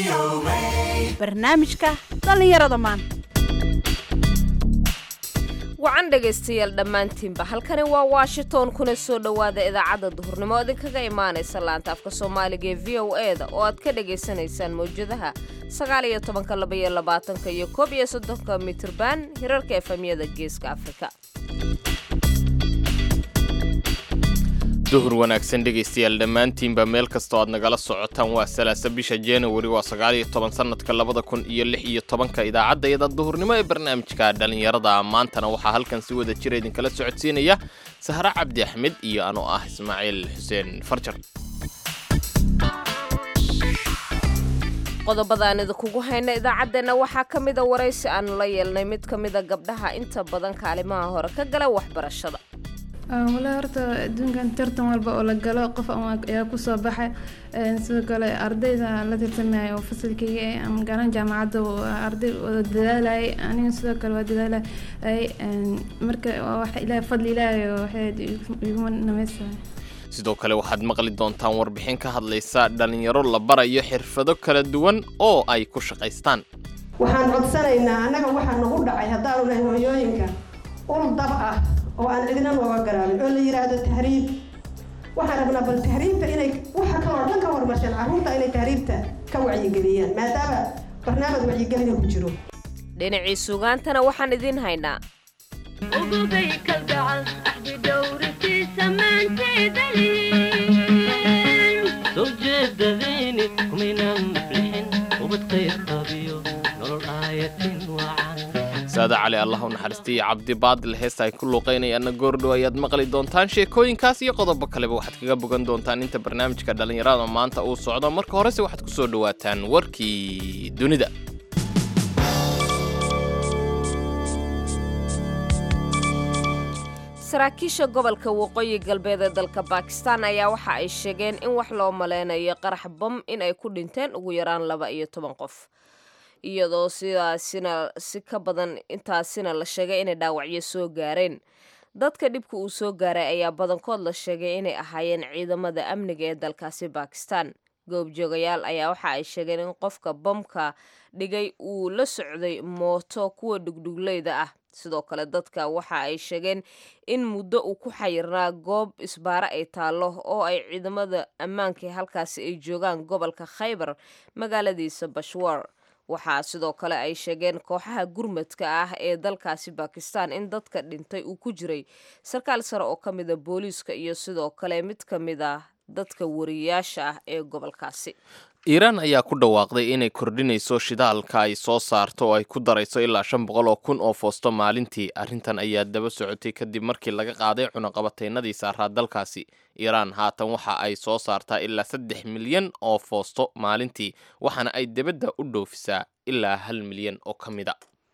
barnaamijka dhallinyarada maanta wacan dhegaystayaal dhammaantiinba halkani waa washington kuna soo dhowaada idaacadda duhurnimo idinkaga imaanaysa laanta afka soomaaliga ee v o e da oo aad ka dhagaysanaysaan mawjadaha sagaal iyo tobanka laba iyo labaatanka iyo koob iyo soddonka mitirban hirarka efamyada geeska afrika duhur wanaagsan dhegaystayaal dhammaantiinba meel kastoo aad nagala socotaan waa salaasa bisha januari waa sagaal iyo toban sanadka labada kun iyo lix iyo tobanka idaacadda iyada duhurnimo ee barnaamijka dhallinyarada maantana waxaa halkan si wada jira idinkala socodsiinaya sahre cabdi axmed iyo anoo ah ismaaciil xuseen farjar qodobada aan idinkugu hayna idaacaddeenna waxaa ka mida waraysi aanu la yeelnay mid ka mida gabdhaha inta badan kaalimaha hore ka gala waxbarashada wala horta adduunkan tartan walba oo la galo qof ayaa kusoo baxay sidoo kale ardayda la tartamaya oo fasalkayga eh ama gaaran jaamacadda arday wada dadaalayay aniga sidoo kale waa dadaalayay marka wax ilaahay fadli ilaahay waxay iguma namaysahay sidoo kale waxaad maqli doontaan warbixin ka hadlaysa dhallinyaro la barayo xirfado kala duwan oo ay ku shaqaystaan waxaan codsanaynaa annaga waxaa nagu dhacay haddaanu nahay hooyooyinka ul dab ah oo aan cidina nooga garaabin oo la yidhaahdo tahriib waxaan rabnaa bal tahriibta inay waxa kaloo dhan ka hormarsheen carruurta inay tahriibta ka wacyigeliyaan maadaama barnaamij wacyigelina ku jiro dhinacii sugaantana waxaan idiin haynaa ugubay kalgacal axdi dhowrisiisa maanteedalin soo jeedadayni kumaynaan maflixin ubad qayr qabiyo nolol aayatin wacan saada cali allah u naxariistay iyo cabdi baadil heesta ay ku luuqaynayaanna goordhow ayaad maqli doontaan sheekooyinkaas iyo qodobo kaleba waxaad kaga bogan doontaan inta barnaamijka dhallinyarada maanta uu socdo marka horese waxaad ku soo dhowaataan warkii dunida saraakiisha gobolka waqooyi galbeed ee dalka bakistan ayaa waxa ay sheegeen in wax loo maleynayo qarax bam in ay ku dhinteen ugu yaraan laba iyo toban qof iyadoo sidaasina si ka badan intaasina la sheegay inay dhaawacyo soo gaareen dadka dhibka uu soo gaaray ayaa badankood la sheegay inay ahaayeen ciidamada amniga ee dalkaasi bakistan goobjoogayaal ayaa waxa ay sheegeen in qofka bamka dhigay uu la socday mooto kuwa dhugdhugleyda ah sidoo kale dadka waxa ay sheegeen in muddo uu ku xayirnaa goob isbaare ay taallo oo ay ciidamada ammaanka halkaasi ay joogaan gobolka khaybar magaaladiisa bashwar waxaa sidoo kale ay sheegeen kooxaha gurmadka ah ee dalkaasi bakistan in dadka dhintay uu ku jiray sarkaal sare oo ka mida booliiska iyo sidoo kale mid ka mid ah dadka wariyayaasha ah ee gobolkaasi iiraan ayaa ku dhawaaqday inay kordhinayso shidaalka ay soo saarto oo ay ku darayso ilaa shan boqol oo kun oo foosto maalintii arrintan ayaa daba socotay kadib markii laga qaaday cunaqabataynadii saaraa dalkaasi iiraan haatan waxa ay soo saartaa ilaa saddex milyan oo foosto maalintii waxaana ay debadda u dhoofisaa ilaa hal milyan oo ka mida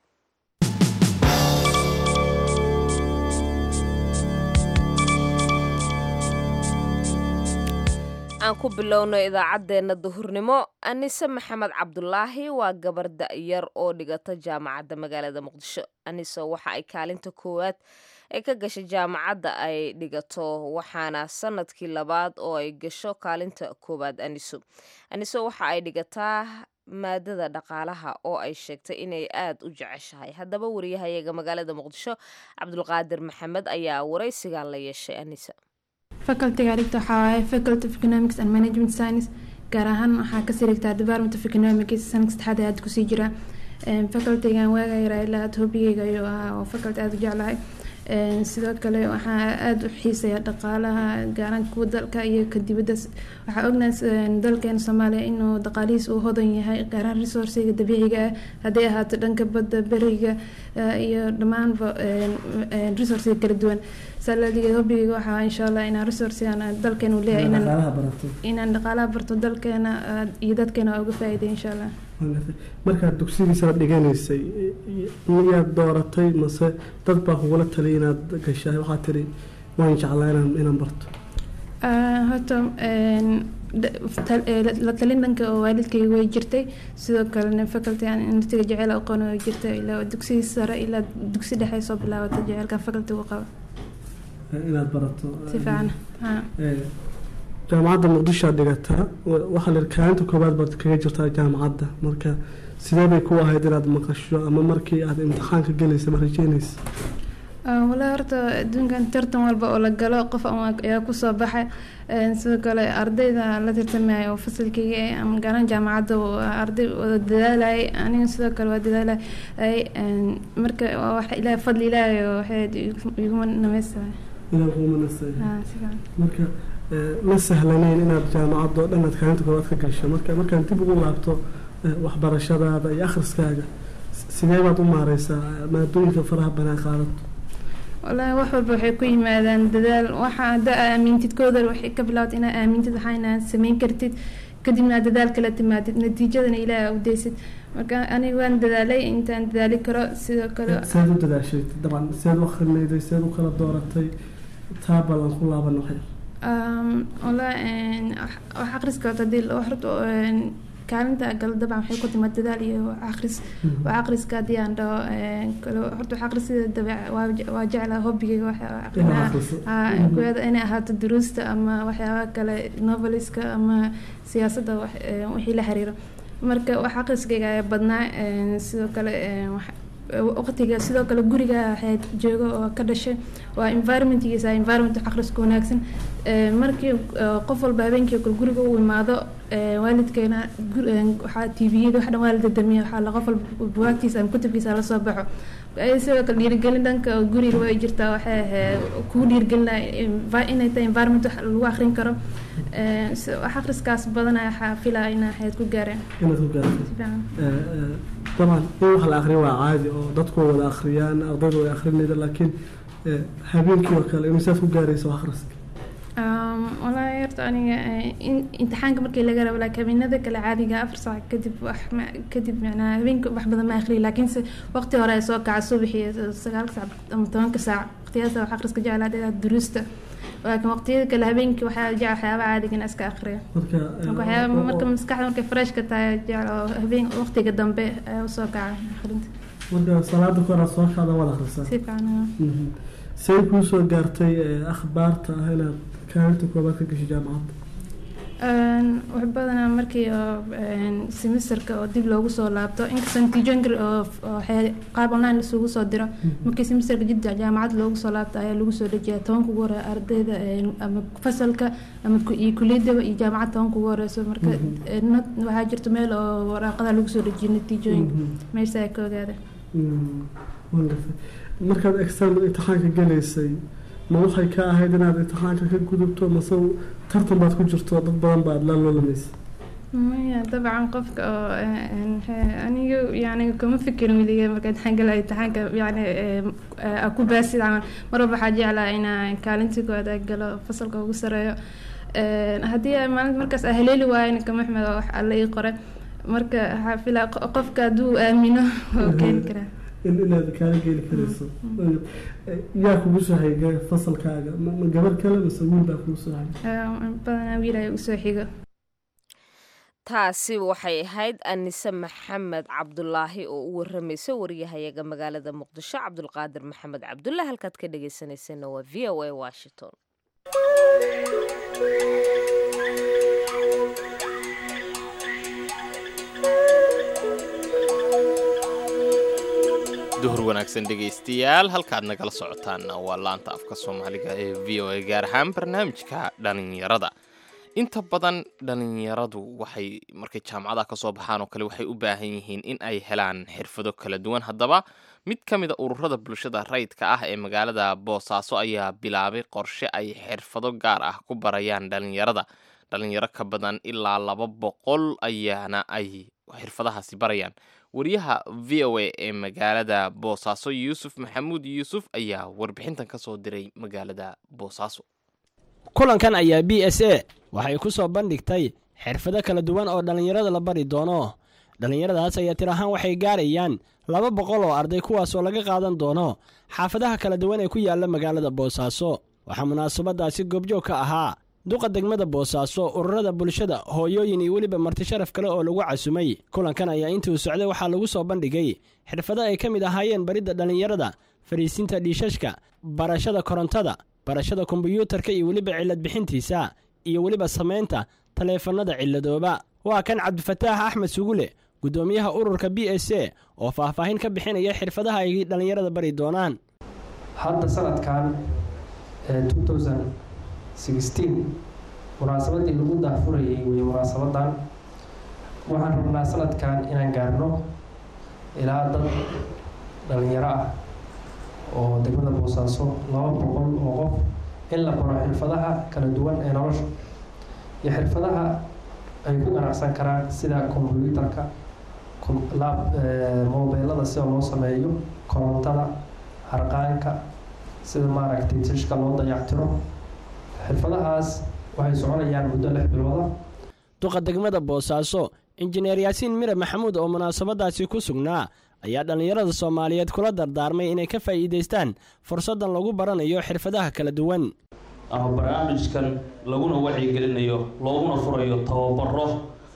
aan ku bilowno idaacaddeenna duhurnimo anise maxamed cabdulaahi waa gabar da'yar oo dhigata jaamacadda magaalada muqdisho anise waxa ay kaalinta koowaad ay ka gashay jaamacadda ay dhigato waxaana sanadkii labaad oo ay gasho kaalinta koowaad aniso aniso waxa ay dhigataa maadada dhaqaalaha oo ay sheegtay inay aad u jeceshahay haddaba wariyahayaga magaalada muqdisho cabdulqaadir maxamed ayaa waraysigan la yeeshay anisa facultyga dhigta waxaa waaye faculty of economics and management science gaar ahaan waxaa kasii dhigtaa department of economics sanadka saddexaad aad kusii jira facultygan waaga yaraa ilaa aad hobigeyga ayuu ahaa oo faculty aada u jeclahay sidoo kale waxaa aada u xiisaya dhaqaalaha gaaran kuwa dalka iyo ka dibadda waxaa ognahay dalkeena soomaaliya inuu dhaqaalihiis uu hodan yahay gaaraan resourciga dabiiciga ah hadday ahaato dhanka badda beriga iyo dhammaanba resourciga kala duwan saladiga hobigeyga waxaa insha allah inaan resourcigan dalkeena uu leeyahay inaan dhaqaalaha barto dalkeena iyo dadkeena uga faa'iiday insha allah markaad dugsigiisa dhiganaysay miyaad dooratay mase dad baa kugula taliya inaad gashay waxaa tiri waan jeclaa inaan inaan barto horta la talin dhanka oo waalidkayga way jirtay sidoo kalena faculty aan natiga jeceyl aqoon way jirtay ilaa dugsigii sare ilaa dugsi dhexe soo bilaabata jeceylka faculty ugu qaba inaad barato si fiican ha jaamacadda muqdisho aad dhigataa wa- waxaa la yidhi kaalinta koowaad baad kaga jirtaa jaamacadda marka sidee bay ku ahayd inaad maqasho ama markii aad imtixaanka gelaysa ma rajeynaysa walaa horta adduunkan tartan walba oo la galo qof ama ayaa kusoo baxay Een, sidoo kale ardayda la tartamaya oo fasalkayga eh, ama gaaran jaamacadda oo arday wada dadaalayay aniga sidoo kale waa dadaalayay Een, marka waa wax ilaahay fadli ilaahay oo waxay igu- iguma namaystiray ilaa kuuma nasay haa si fiican marka eh, ma sahlanayn inaad jaamacadda oo dhan aad kaalinta koowaad ka gasho marka markaan dib ugu laabto eh, waxbarashadaada iyo akhriskaaga s- sidee baad u maareysaa maadooyinka faraha banaan qaadato wallaahi wax walba waxay ku yimaadaan dadaal waxa hadda aa aamintid koodar waxay ka bilowda inaad aamintid waxaa inaad samayn kartid kadibna aad dadaal kala timaadid natiijadana ilaaha u deysid marka aniga waan dadaalay intaan dadaali karo sidoo kale seed u dadaashay dabcan seed u akhrinayday seed u kala dooratay taa balan ku laaban waxyar Um, wallaahi een, wax- wax akhriska horta hadii la- wax horta een, kaalinta gal dabcan waxay ku timaad dadaal iyo wax akhris wax akhriska haddii aan dhaho een, kale horta wax akhris sida dabeec waa je- waa jeclaa hobbigayga wax Inaad aqrinaa akhriso. haa Mhm. kuyada inay ahaato duruusta ama waxyaabaha kale noveliska ama siyaasadda wax een, wixii la xiriiro marka wax akhriskayga ayaa badnaa een, sidoo kale een, wax waqtiga sidoo kale guriga waxay joogo oo ka dhashay waa environmentgiisa environment akhriska wanaagsan Ee, markii ee, qof walba habeenkii kale guriga u imaado ee, waalidkeena gur- ee, waxaa tviyada wax dhan waa la dadamiya waxaa la qof walba bugaagtiisa ama kutubkiisa la soo baxo ay sidoo kale dhiirigelin dhanka guriga way jirtaa waxay ahayd kugu dhiirigelinaya envi- inay tahay environment wax lagu akhrin karo Ee, si- wax akhriskaas badanaa waxaa filaya inaa waxayd ku gaareen inaad ku gaartay si fiican Eh, eh, dabcan in wax la akhriyo waa caadi oo dadku way wada akhriyaan ardaydu way akhrinayda laakiin eh, habeenkii oo kale imisaad ku gaaraysa wax akhriska Um, wallaahi horta aniga eh, in- imtixaanka markii laga rabo laakiin habeenada kale caadiga afar saac kadib wax ma- kadib macnaa habeenka wax badan ma akhriyo laakiinse waqti hore ay soo kaca subaxii sagaalka saac ama tobanka saac waqtiyaasa wax akhriska jeclaa dheeraad duruusta laakiin waqtiyada kale habeenkii waxaa jecel waxyaabaha caadiga in iska akhriyo marka eh, marka waxyaaba oo- marka oo- maskaxda markay freshka tahay jecel oo habeen waqtiga dambe ayaa usoo kaca akhrinta marka salaada ka hor soo kaada wada akhrisaa si fiican Mhm. say kuu soo gaartay eh, akhbaarta ah inaad kaalinta koobaad ka gashay jaamacadda Een, wax badanaa markii oo een, semesterka oo dib loogu soo laabto inkastoo natiijooyin oo oo waxay qaab online isugu soo diro markii semesterka jidda jaamacad loogu soo laabto ayaa lagu soo dejiyaa tobanka ugu hore ardayda een, ama fasalka ama ku- iyo kuliyadaba iyo jaamacad tobanka ugu horeyso marka een, not- waxaa jirta meel oo waraaqada lagu soo dejiyo natiijooyinka Mhm. meesha ay ka ogaada Mm, waan gartay markaad exam imtixaanka gelaysay ma waxay ka ahayd inaad imtixaanka ka gudubto mase tartan baad ku jirto dad badan baad la loolamaysa maya dabcan qofka oo een, he- aniga yani kuma fikirin weliga marka imtixaan galay imtixaanka yani em, eh, aa ku baasid camal mar walba waxaa jeclaa inaa kaalintii koowaad aa galo fasalka ugu sareeyo Een, haddii ay maalin markaas aa haleeli waayo kama xmed oo wax alla ii qoray marka waxaa filaa qo- qofka hadduu aamino oo keeni karaa in inaad kaala geeli karayso Eh, yaa kugu soo hayga fasalkaaga ma ma gabar kale mase wiil baa kugu soo hayga Een, badanaa wiil ay usoo xigo taasi waxay ahayd anise maxamed cabdulaahi oo u waramaysa wariyahayaga magaalada muqdisho cabdulqaadir maxamed cabdulle halkaad ka dhagaysanaysana waa v o a washington duhur wanaagsan dhegaystayaal halkaad nagala socotaanna waa laanta afka soomaaliga ee v o a gaar ahaan barnaamijka dhalinyarada inta badan dhalinyaradu waxay markay jaamacadaha ka soo baxaan oo kale waxay u baahan yihiin in ay helaan xirfado kala duwan haddaba mid ka mid a ururada bulshada rayidka ah ee magaalada boosaaso ayaa bilaabay qorshe ay xirfado gaar ah ku barayaan dhalinyarada dhalinyaro ka badan ilaa laba boqol ayaana ay xirfadahaasi barayaan wariyaha v o a ee magaalada boosaaso yuusuf maxamuud yuusuf ayaa warbixintan ka soo diray magaalada boosaaso kulankan ayaa b s a waxay ku soo bandhigtay xirfado kala duwan oo dhallinyarada la bari doono dhallinyaradaas ayaa tir ahaan waxay gaarayaan laba boqol oo arday kuwaasoo laga qaadan doono xaafadaha kala duwan ee ku yaalla magaalada boosaaso waxaa munaasabadaasi goobjoog ka ahaa duqa degmada boosaaso ururada bulshada hooyooyin iyo weliba marti sharaf kale oo lagu casumay kulankan ayaa intuu socday waxaa lagu soo bandhigay xirfado ay ka mid ahaayeen baridda dhallinyarada fadhiisinta dhiishashka barashada korontada barashada kombiyuutarka iyo weliba cilad bixintiisa iyo weliba samaynta taleefannada ciladooba waa kan cabdifataax axmed sugule guddoomiyaha ururka b s a oo faahfaahin ka bixinaya xirfadaha ay dhallinyarada bari doonaan hadda sanadkan munaasabadii lagu daahfurayay wey munaasabadan waxaan rabnaa sanadkan inaan gaarno ilaa dad dhalinyaro ah oo degmada boosaaso laba boqol oo qof in la baro xirfadaha kala duwan ee nolosha iyo xirfadaha ay ku ganacsan karaan sida kombyuutarka mobeelada sida loo sameeyo korontada harqaanka sida maaragtay tishka loo dayactiro xirfadahaas waxay soconayaan muddo lix bilooda duqa degmada boosaaso injineer yaasiin mire maxamuud oo munaasabadaasi ku sugnaa ayaa dhallinyarada soomaaliyeed kula dardaarmay inay ka faa'iidaystaan fursaddan lagu baranayo xirfadaha kala duwan ama barnaamijkan laguna wacyigelinayo looguna furayo tababaro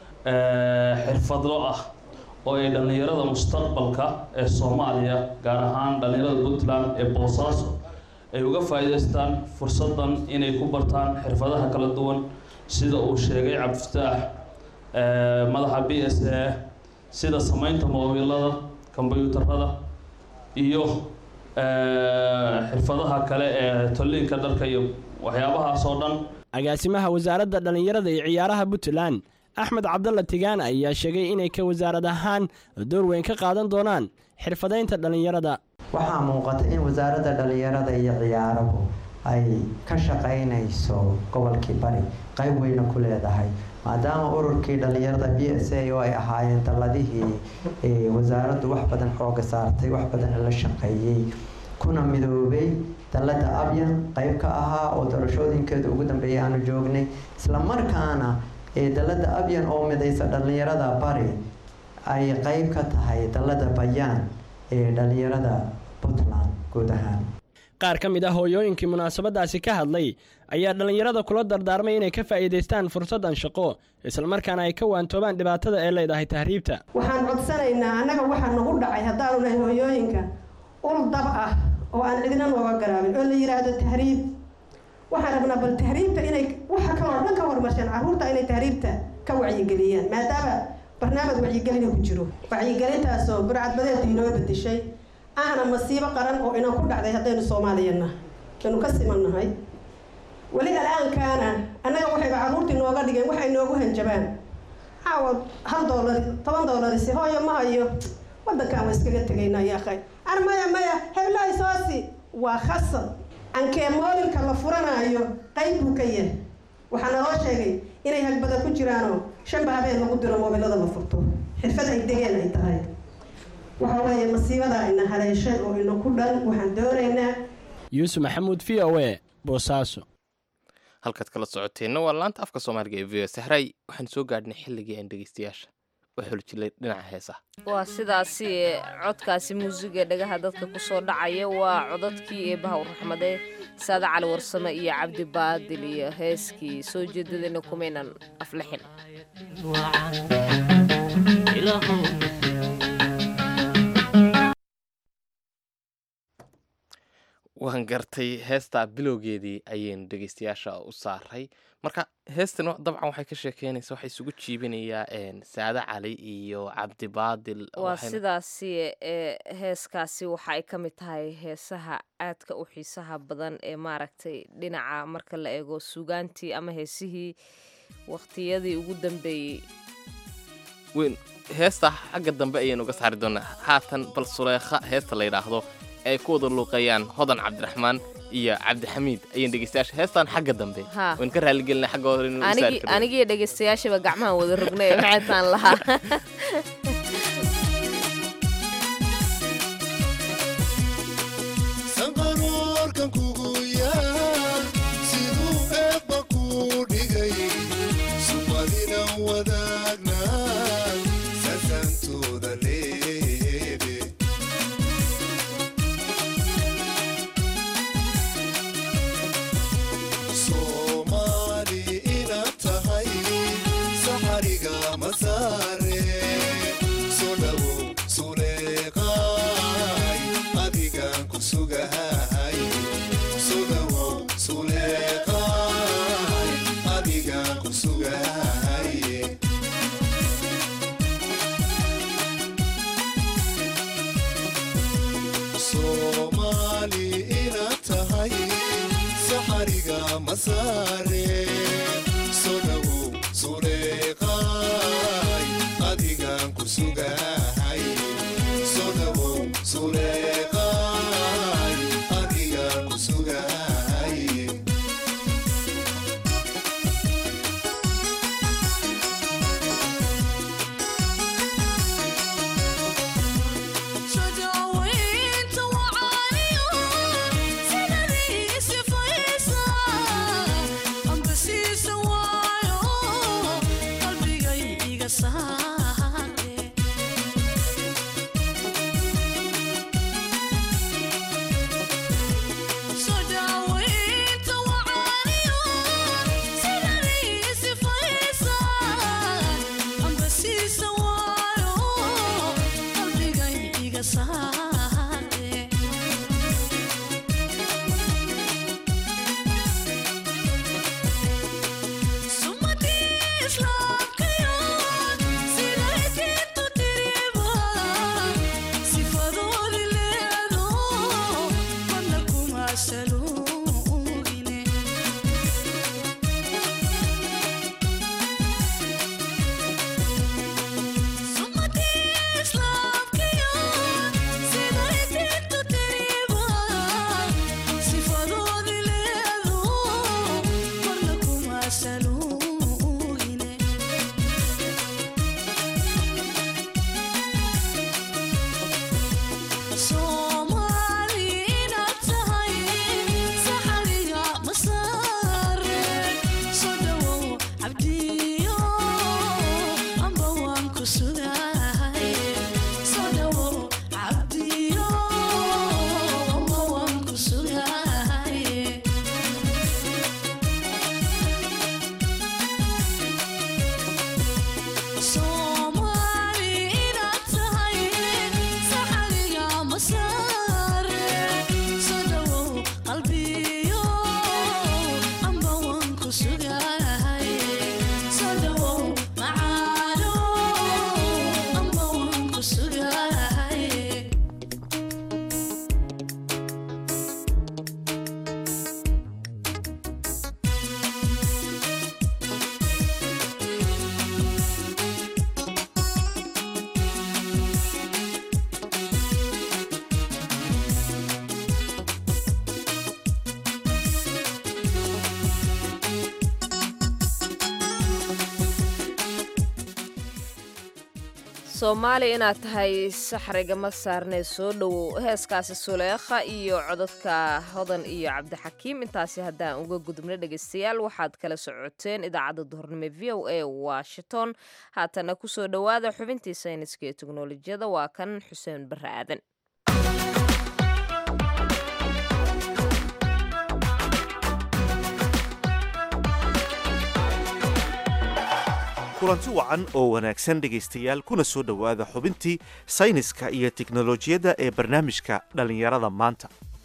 xirfadlo ah oo ay dhallinyarada mustaqbalka ee soomaaliya gaar ahaan dhallinyarada puntland ee boosaaso ay uga faa'iidaystaan fursaddan inay ku bartaan xirfadaha kala duwan sida uu sheegay cabdifataax madaxa b s a sida samaynta moobilada kombyuutarada iyo xirfadaha kale ee tolliinka dharka iyo waxyaabahaas oo dhan agaasimaha wasaaradda dhallinyarada iyo ciyaaraha puntland axmed cabdalla tigaan ayaa sheegay inay ka wasaarad ahaan door weyn ka qaadan doonaan xirfadaynta dhallinyarada waxaa muuqata in wasaaradda dhallinyarada iyo ciyaaruhu ay ka shaqaynayso gobolkii bari qayb weyna ku leedahay maadaama ururkii dhallinyarada b s a oo ay ahaayeen dalladihii wasaaraddu wax badan xooga saartay wax badan la shaqeeyey kuna midoobay dallada abyan qayb ka ahaa oo doorashooyinkeeda ugu dambeeyay aanu joognay islamarkaana dallada abyan oo midaysa dhallinyarada bari ay qayb ka tahay dallada bayaan ee dhallinyarada puntland guud ahaan qaar ka mid ah hooyooyinkii munaasabadaasi ka hadlay ayaa dhallinyarada kula dardaarmay inay ka faa'iidaystaan fursaddan shaqo islamarkaana ay ka waantoobaan dhibaatada ee leedahay tahriibta waxaan codsanaynaa annaga waxaa nagu dhacay haddaanu nahay hooyooyinka ul dab ah oo aan cidina nooga garaabin oo la yidhaahdo tahriib waxaan rabnaa bal tahriibta inay waxa kaloo dhan ka horumarsheen carruurta inay tahriibta ka wacyigeliyaan maadaama barnaamij wacyigelina ku jiro wacyigelintaasoo burcadbadeedka inoo bedeshay ahna masiibo qaran oo inan ku dhacday haddaynu soomaaliyana aynu ka simannahay weli al-aankaana annaga waxayba carruurtii nooga dhigeen waxay noogu hanjabaan caawa hal doolar toban doolarisi hooyo ma hayo waddankaan waa iskaga tegaynaa yaakhay ar maya maya heblahay soosi waa khasab ankee moobilka la furanaayo qayb buu ka yahay waxaa naloo sheegay inay hagbada ku jiraanoo shanba habeen lagu diro moobilada la furto xirfad ay degeen ay tahay waxa weeye masiibadaa ina haleeshay oo ina ku dhan waxaan doonaynaa yuusuf maxamuud v o e boosaaso halkaad kala socoteenna waa laanta afka soomaaliga ee v o sahray waxaan soo gaadhnay xilligii aan dhegeystayaasha u xuljilay dhinaca heesaha waa sidaasi codkaasi muusiga dhagaha dadka kusoo dhacaya waa codadkii ee bahawr raxmade saade cali warsame iyo cabdi baadil iyo heeskii soo jeedadayna kumaynan aflixin waan gartay heestaa bilowgeedii ayaynu dhegeystayaasha u saaray marka heestan dabcan waxay ka sheekeynaysa waxay isugu jiibinayaa saade cali iyo cabdi baadil waa sidaasi ee heeskaasi waxa ay ka mid tahay heesaha aadka u xiisaha badan ee maaragtay dhinaca marka la eego sugaantii ama heesihii waqtiyadii ugu dambeeyey weyn heesta xagga dambe ayaynu uga saari doonaa haatan bal suleekha heesta la yidhaahdo ay ku wada luuqeeyaan hodan cabdiraxmaan iyo cabdixamiid ayaan dhegeystayaasha heestaan xagga dambe waan ka raaligelina xagga hore inuu saari karo anigiyo dhegeystayaashaba gacmahan wada rognay maxaytaan lahaa sanqaroorkan kugu yaa siduu eebba kuu dhigay sumadina wadaagna sasantooda leebe soomaali inaad tahay saxariga ma saare gaariga ma saare soo dhawow suleeqaay adigaan ku sugahay soo dhawow suleeqaay adigaan ku sugahay Sojawaynta wacaaniyo sidadii sifaysa amba siisa waayo qalbigay iga saare Sojawaynta wacaaniyo sidadii sifaysa amba siisa waayo qalbigay iga saare sumadii islaamkayo siday diintu tiriba sifadoodi leedo badna kuma saluugine sumadii islaamkayo siday diintu tiriba sifadoodi leedo badna kuma saluugine Soomaali inaad tahay saxariga ma saare soo dhawow cabdiyo amba waan ku sugahay soo dhawow cabdiyo amba waan ku sugahay Soomaali inaad tahay saxariga ma saare soo dhawow qalbiyo amba waan ku sugahay soo dhawow macaano amba waan ku sugahay soomaali inaad tahay saxriga ma saarnee soo dhowow heeskaasi suleekha iyo codadka hodan iyo cabdixakiim intaasi haddaan uga gudubno dhegaystayaal waxaad kala socoteen idaacadda duhurnimo v o a washington haatana kusoo dhowaada xubintii sayniska iyo teknolojiyada waa kan xuseen barre aadan kulanti wacan oo wanaagsan dhegaystayaal kuna soo dhowaada xubintii sayniska iyo tiknolojiyadda ee barnaamijka dhallinyarada maanta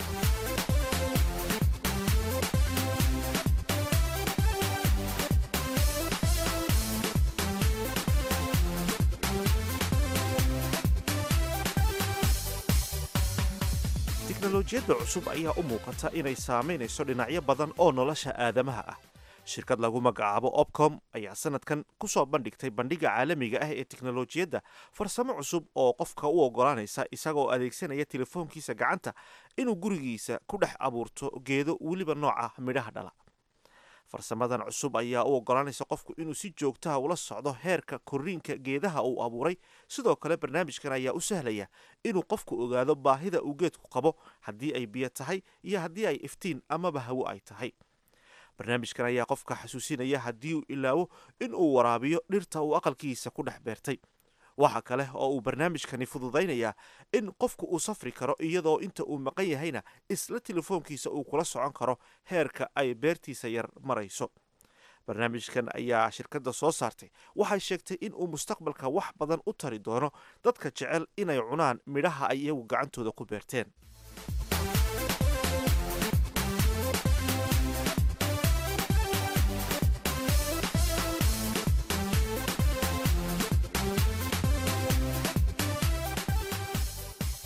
tiknolojiyadda cusub ayaa u muuqata inay saamaynayso dhinacyo badan oo nolosha aadamaha ah shirkad lagu magacaabo opcom ayaa sanadkan ku soo bandhigtay bandhiga caalamiga ah ee tiknolojiyadda farsamo cusub oo qofka u ogolaanaysa isagoo adeegsanaya telefoonkiisa gacanta inuu gurigiisa ku dhex abuurto geedo weliba nooca midhaha dhala farsamadan cusub ayaa u ogolaanaysa qofku inuu si joogtaha ula socdo heerka korriinka geedaha uu abuuray sidoo kale barnaamijkan ayaa u sahlaya inuu qofku ogaado baahida uu geedku qabo haddii ay biyo tahay iyo haddii ay iftiin amaba hawo ay tahay barnaamijkan ayaa qofka xasuusinaya haddii uu ilaawo in uu waraabiyo dhirta uu aqalkiisa ku dhex beertay waxa kale oo uu barnaamijkani fududaynayaa in qofku uu safri karo iyadoo inta uu maqan yahayna isla telefoonkiisa uu kula socon karo heerka ay beertiisa yar marayso barnaamijkan ayaa shirkadda soo saartay waxay sheegtay in uu mustaqbalka wax badan u tari doono dadka jecel inay cunaan midhaha ay iyagu gacantooda ku beerteen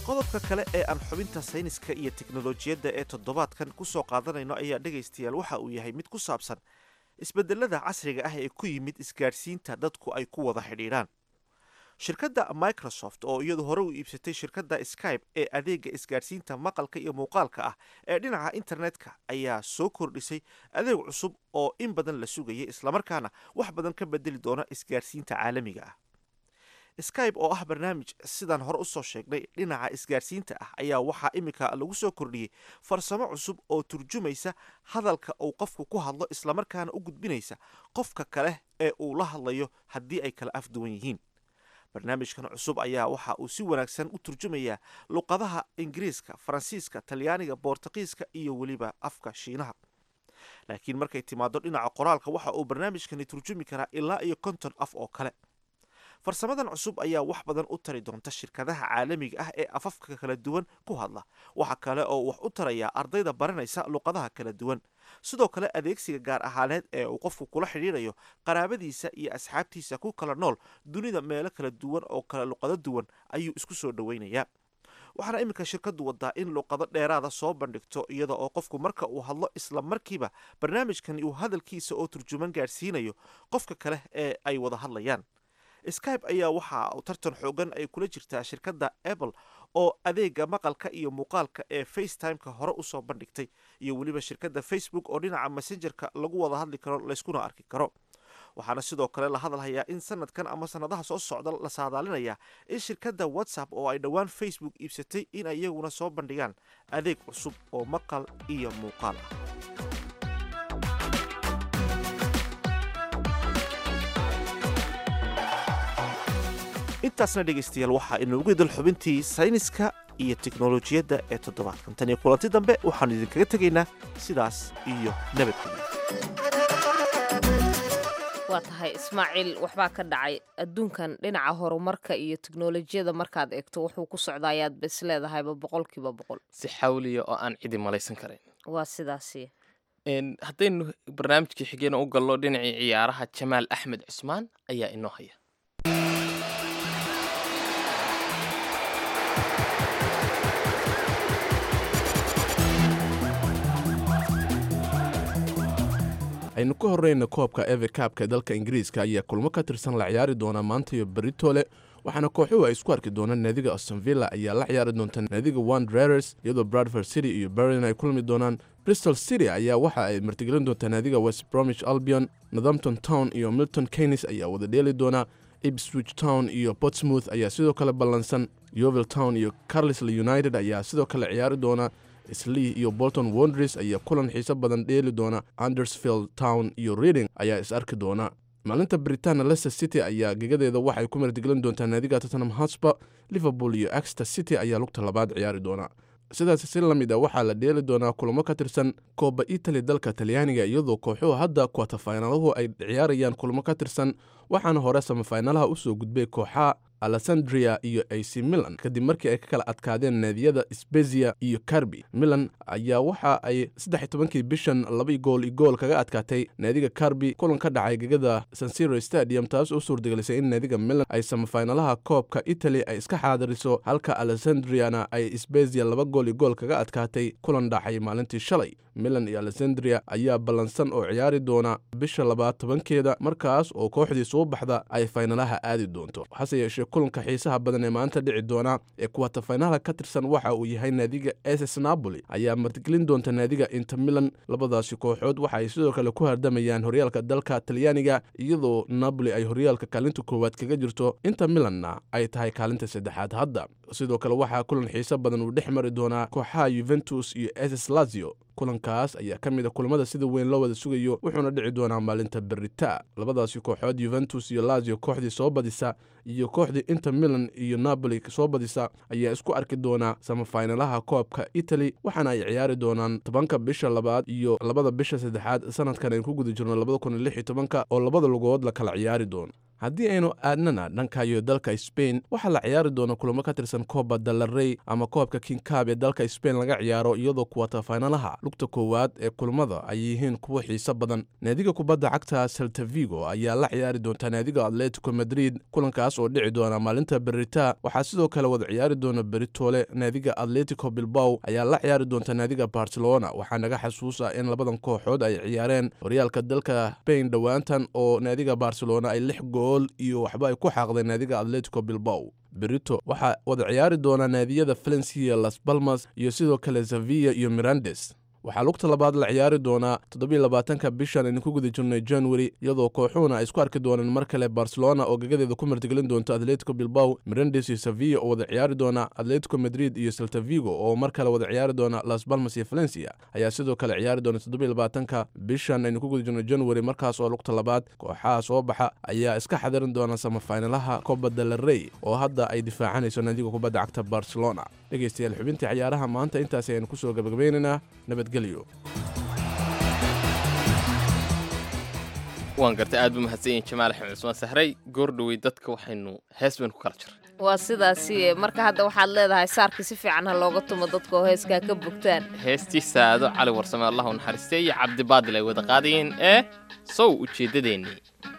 qodobka kale ee aan xubinta sayniska iyo teknolojiyadda ee toddobaadkan ku soo qaadanayno ayaa dhegaystayaal waxa uu yahay mid ku saabsan isbeddelada casriga ah ee ku yimid isgaadhsiinta dadku ay ku wada xidhiidhaan shirkadda microsoft oo iyadu hore u iibsatay shirkadda skype ee adeega isgaadhsiinta maqalka iyo muuqaalka ah ee dhinaca internetka ayaa soo kordhisay adeeg cusub oo in badan la sugayay islamarkaana wax badan ka bedeli doona isgaadhsiinta caalamiga ah skype oo ah barnaamij sidaan hore usoo sheegnay dhinaca isgaadhsiinta ah ayaa waxaa iminka lagu soo kordhiyey farsamo cusub oo turjumaysa hadalka uu qofku ku hadlo islamarkaana u gudbinaysa qofka kale ee uu la hadlayo haddii ay kala afduwan yihiin barnaamijkan cusub ayaa waxa uu si wanaagsan u turjumayaa luqadaha ingiriiska faransiiska talyaaniga boortaqiiska iyo weliba afka shiinaha laakiin markay timaado dhinaca qoraalka waxa uu barnaamijkani turjumi karaa ilaa iyo konton af oo kale farsamadan cusub ayaa wax badan u tari doonta shirkadaha caalamiga ah ee afafka kala duwan ku hadla waxa kale oo wax u tarayaa ardayda baranaysa luqadaha kala duwan sidoo kale adeegsiga gaar ahaaneed ee uu qofku kula xidhiidhayo qaraabadiisa iyo asxaabtiisa ku kala nool dunida meelo kala duwan oo kala luqado duwan ayuu isku soo dhoweynayaa waxaana iminka shirkadu wadaa in luqado dheeraada soo bandhigto iyada oo qofku marka uu hadlo isla markiiba barnaamijkani uu hadalkiisa oo turjuman gaadhsiinayo qofka kale ee ay wada hadlayaan skype ayaa waxa uu tartan xoogan ay kula jirtaa shirkadda apple oo adeega maqalka iyo muuqaalka ee facetimeka hore usoo bandhigtay iyo weliba shirkadda facebook oo dhinaca messengerka lagu wada hadli karo layskuna arki karo waxaana sidoo kale la hadalhayaa in sanadkan ama sanadaha soo socda la saadaalinayaa in shirkadda whatsapp oo ay dhowaan facebook iibsatay in ay iyaguna soo bandhigaan adeeg cusub oo maqal iyo muuqaal ah intaasna dhegaystayaal waxaa inoogu idil xubintii sayniska iyo teknolojiyadda ee toddobaadkan tan iyo kulanti dambe waxaanu idinkaga tegaynaa sidaas iyo nabadgelyo waa tahay ismaaciil waxbaa ka dhacay adduunkan dhinaca horumarka iyo teknolojiyada markaad eegto wuxuu ku socdaa ayaad ba is leedahayba boqolkiiba boqol si xawliya oo aan cidi malaysan karayn waa sidaasi haddaynu barnaamijkii xigeen u gallo dhinacii ciyaaraha jamaal axmed cusmaan ayaa inoo haya aynu ka horreyna koobka eve kaabka ee dalka ingiriiska ayaa kulmo ka tirsan la ciyaari doonaa maanta iyo beritole waxaana kooxuhu ay isku arki doonaan naadiga ostonvilla ayaa la ciyaari doonta naadiga wandrers iyadoo bradford city iyo berlin ay kulmi doonaan bristol city ayaa waxa ay martigelin doontaa naadiga west bromich albion northampton town iyo milton keynes ayaa wada dheeli doona ipswich town iyo portsmouth ayaa sidoo kale ballansan yovil town iyo carlisle united ayaa sidoo kale ciyaari doona slee iyo bolton wondres ayaa kulan xiiso badan dheeli doona andersfield town iyo reading ayaa is arki doona maalinta britaana leicester city ayaa gegadeeda waxay ku martigelin doontaa naadiga tottenham hotspur liverpool iyo exter city ayaa lugta labaad ciyaari doona sidaas si la mid a waxaa la dheeli doonaa kulamo ka tirsan kooba itali dalka talyaaniga iyadoo kooxuhu hadda kwatafainaluhu ay ciyaarayaan kulamo ka tirsan waxaana hore samafaynalaha usoo gudbay kooxaha alessandria iyo ac milan kadib markii ay ka kala adkaadeen naadiyada sbezia iyo karbi milan ayaa waxa ay saddex tobankii bishan laba gool i gool kaga adkaatay naadiga karbi kulan ka dhacay gegada sansiro stadium taas oo suurtagelisay in naadiga milan ay samafaynalaha koobka italy ay iska xaadiriso halka alessandriana ay sbezia laba gool i gool kaga adkaatay kulan dhacay maalintii shalay milan iyo alessandria ayaa ballansan oo ciyaari doona bisha labaad tobankeeda markaas oo kooxdii soo baxda ay faynalaha aadi doonto hase yeeshee kulanka xiisaha badan ee maanta dhici doona ee kuwatafaynalaha ka tirsan waxa uu yahay naadiga ss napoli ayaa martigelin doonta naadiga inter milan labadaasi kooxood waxa ay sidoo kale ku hardamayaan horyaalka dalka talyaaniga iyadoo napoli ay horyaalka kaalinta koowaad kaga jirto inter milanna ay tahay kaalinta saddexaad hadda sidoo kale waxaa kulan xiiso badan uu dhex mari doonaa kooxaha yuventus iyo ss lazio kulankaas ayaa ka mid a kulamada sida weyn loo wada sugayo wuxuuna dhici doonaa maalinta berita labadaasi kooxood yuventus iyo lazio kooxdii soo badisa iyo kooxdii inter milan iyo napoli soo badisa ayaa isku arki doonaa samafaynalaha koobka italy waxaana ay ciyaari doonaan tobanka bisha labaad iyo labada bisha saddexaad sanadkan aynu ku guda jirno labada kun iyo lix iyo tobanka oo labada lugood la kala ciyaari doono haddii aynu aadnana dhanka iyo dalka sbain waxaa la ciyaari doona kulamo ka tirsan kooba dalarey ama koobka kinkab ee dalka sbain laga ciyaaro iyadoo kuwata faynalaha lugta koowaad ee kulamada ay yihiin kuwa xiiso badan naadiga kubadda cagta seltavigo ayaa la ciyaari doonta naadiga atletico madrid kulankaas oo dhici doona maalinta berita waxaa sidoo kale wada ciyaari doona beritoole naadiga atletico bilbaw ayaa la ciyaari doonta naadiga barcelona waxaa naga xasuusa in labadan kooxood ay ciyaareen horyaalka dalka spain dhowaantan oo naadiga barcelona ay lix gool iyo waxba ay ku xaaqdeen naadiga atletico bilbaw berito waxaa wada ciyaari doona naadiyada valencia las balmas iyo sidoo kale sevilla iyo mirandes waxaa lugta labaad la ciyaari doonaa toddobylabaatanka bishan aynu ku guda jirnay january iyadoo kooxuhuna ay isku arki doonaan mar kale barcelona oo gagadeeda ku martigelin doonta atletico bilbaw mirandes iyo sevilla oo wada ciyaari doona atletico madrid iyo seltavigo oo mar kale wada ciyaari doona las balmas iyo valencia ayaa sidoo kale ciyaari doona toddobylabaatanka bishan aynu ku guda jirnay january markaas oo lugta labaad kooxaha soo baxa ayaa iska xadirin doona samafaynalaha coba delarey oo hadda ay difaacanayso naadiga kubadda cagta barcelona dhegeystayaal xubintii ciyaaraha maanta intaas ayaynu kusoo gabagabaynaynaa nabadgelyo waan gartay aad buu mahadsan yahin jamaal axmed cusmaan sahray goordhowey dadka waxaynu hees baynu ku kala jir waa sidaasi marka hadda waxaad leedahay saarkii si fiican ha looga tumo dadka oo heeskaa ka bogtaan heestii saado cali warsame allahu naxariistay iyo cabdibaadil ay wada qaadayeen ee sow ujeeddadeennii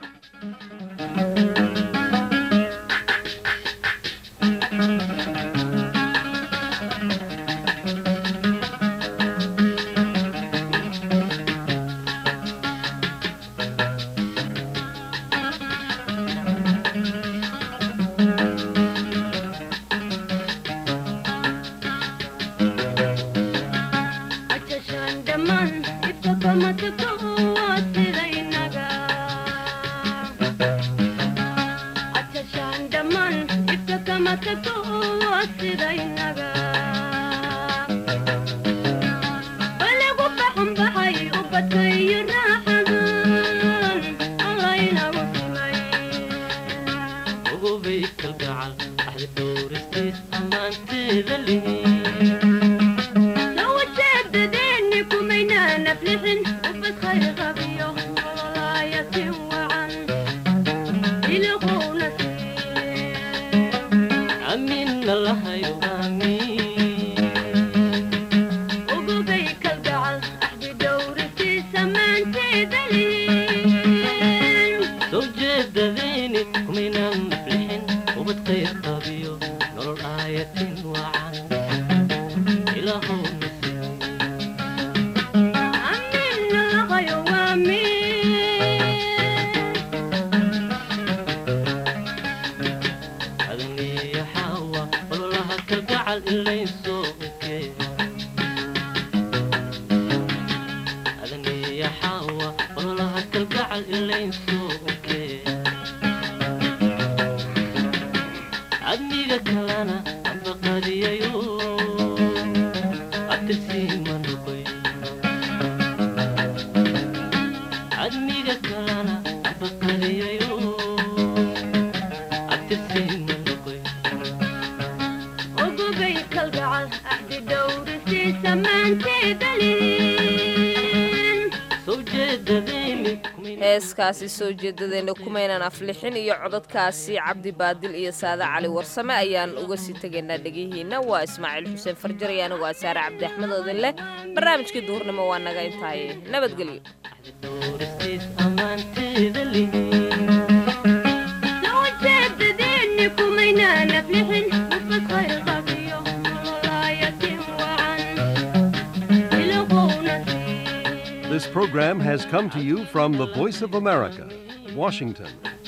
heeskaasi soo jeedadeena kumaynan aflixin iyo codadkaasi cabdi baadil iyo saade cali warsame ayaan uga sii tegaynaa dhegihiinna waa ismaaciil xuseen farjar iyo anigu asaare cabdi axmed oodin leh barnaamijkii duhurnimo waa naga intaaye nabadgelyo This program has come to you from the Voice of America, Washington.